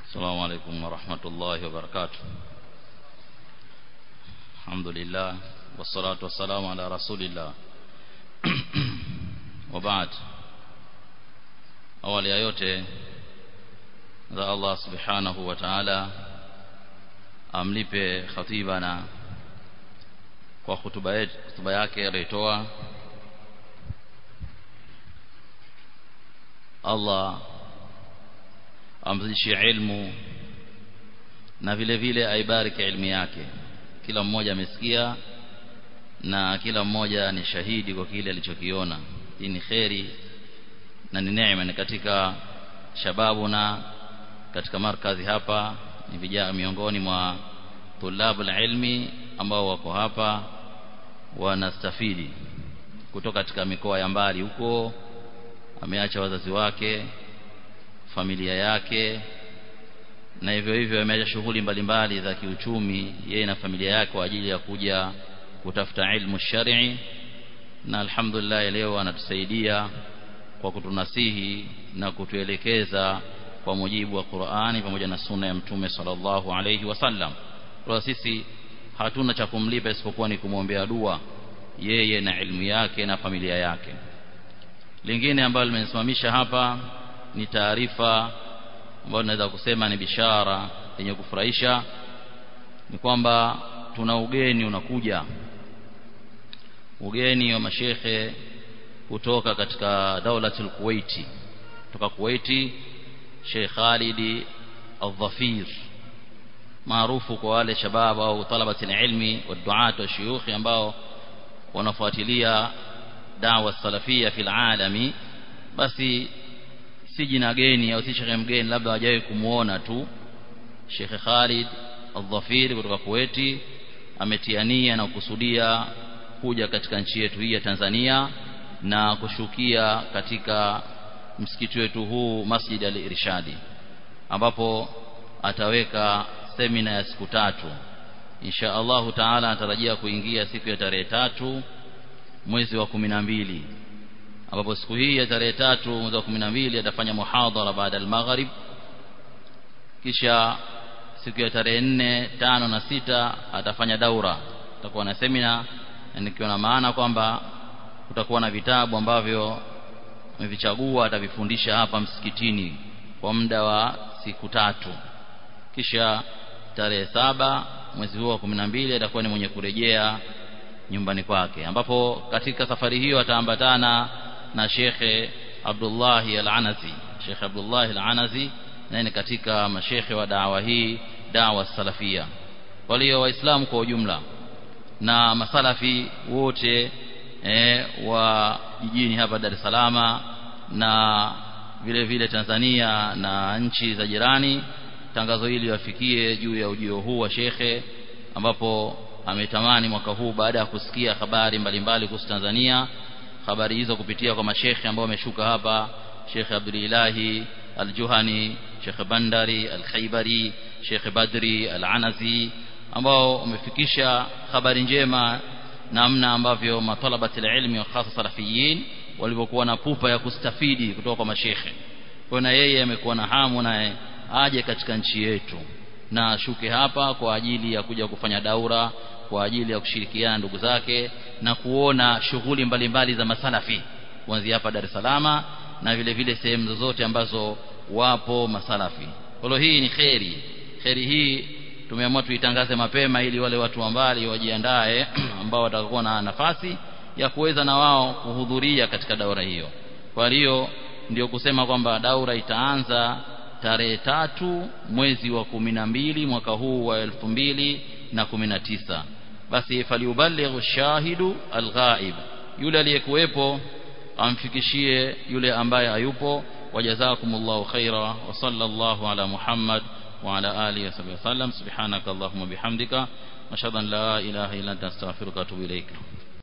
السلام عليكم ورحمة الله وبركاته الحمد لله والصلاة والسلام على رسول الله وبعد awali ya yote za Allah subhanahu wa ta'ala amlipe khatibana kwa hutuba yetu hutuba yake aliyotoa Allah amzidishie ilmu na vile vile aibariki ilmu yake kila mmoja amesikia na kila mmoja ni shahidi kwa kile alichokiona hii ni kheri na ni neema ni katika shababu na katika markazi hapa ni vijana miongoni mwa tulabu ilmi ambao wako hapa wanastafidi kutoka katika mikoa ya mbali huko ameacha wazazi wake familia yake na hivyo hivyo ameacha shughuli mbalimbali za kiuchumi yeye na familia yake kwa ajili ya kuja kutafuta ilmu shari'i na alhamdulillah leo anatusaidia kwa kutunasihi na kutuelekeza kwa mujibu wa Qur'ani pamoja na sunna ya mtume sallallahu alayhi wasallam kwa sisi hatuna cha kumlipa isipokuwa ni kumwombea dua yeye na ilmu yake na familia yake lingine ambalo limesimamisha hapa ni taarifa ambayo naweza kusema ni bishara yenye kufurahisha ni kwamba tuna ugeni unakuja ugeni wa mashekhe kutoka katika daulatul Kuwaiti kutoka Kuwaiti Sheikh Khalid Al-Dhafir maarufu kwa wale shabab au talabati ilmi wa duat wa shuyukh ambao wanafuatilia dawa salafia fil alami basi si jina geni au si shekhe mgeni labda hawajawahi kumuona tu Sheikh Khalid Al-Dhafir kutoka Kuwaiti ametiania na kukusudia kuja katika nchi yetu hii ya Tanzania na kushukia katika msikiti wetu huu Masjid al-Irshadi ambapo ataweka semina ya siku tatu insha Allahu taala anatarajia kuingia siku ya tarehe tatu mwezi wa kumi na mbili ambapo siku hii ya tarehe tatu mwezi wa kumi na mbili atafanya muhadhara baada al-maghrib kisha siku ya tarehe nne tano na sita atafanya daura atakuwa na semina nikiwa na maana kwamba kutakuwa na vitabu ambavyo amevichagua atavifundisha hapa msikitini kwa muda wa siku tatu kisha tarehe saba mwezi huo wa kumi na mbili atakuwa ni mwenye kurejea nyumbani kwake ambapo katika safari hiyo ataambatana na shekhe Abdullahi Al-Anazi Sheikh Abdullahi Al-Anazi naye ni katika mashekhe wa dawa hii dawa salafia kwa hiyo waislamu kwa ujumla na masalafi wote e, wa jijini hapa Dar es Salaam na vile vile Tanzania na nchi za jirani tangazo hili wafikie juu ya ujio huu wa shekhe ambapo ametamani mwaka huu baada ya kusikia habari mbalimbali kuhusu Tanzania habari hizo kupitia kwa mashekhe ambao wameshuka hapa Sheikh Abdulilahi Al-Juhani Sheikh Bandari Al-Khaibari Sheikh Badri Al-Anazi ambao wamefikisha habari njema namna ambavyo matalabati ilmi wa hasa salafiyin walivyokuwa na pupa ya kustafidi kutoka kwa mashekhe kwa na yeye amekuwa na hamu naye aje katika nchi yetu na shuke hapa kwa ajili ya kuja kufanya daura kwa ajili ya kushirikiana ndugu zake na kuona shughuli mbalimbali za masalafi kuanzia hapa Dar es Salaam na vile vile sehemu zozote ambazo wapo masalafi kwa hii ni kheri kheri hii tumeamua tuitangaze mapema ili wale watu wa mbali wajiandae ambao watakuwa na nafasi ya kuweza na wao kuhudhuria katika daura hiyo kwa hiyo ndio kusema kwamba daura itaanza tarehe tatu mwezi wa kumi na mbili mwaka huu wa elfu mbili na kumi na tisa basi faliubalighu shahidu alghaib yule aliyekuwepo amfikishie yule ambaye hayupo wajazakumullahu khaira wa sallallahu ala muhammad وعلى آله وصحبه وسلم سبحانك اللهم وبحمدك أشهد أن لا إله إلا أنت أستغفرك وأتوب إليك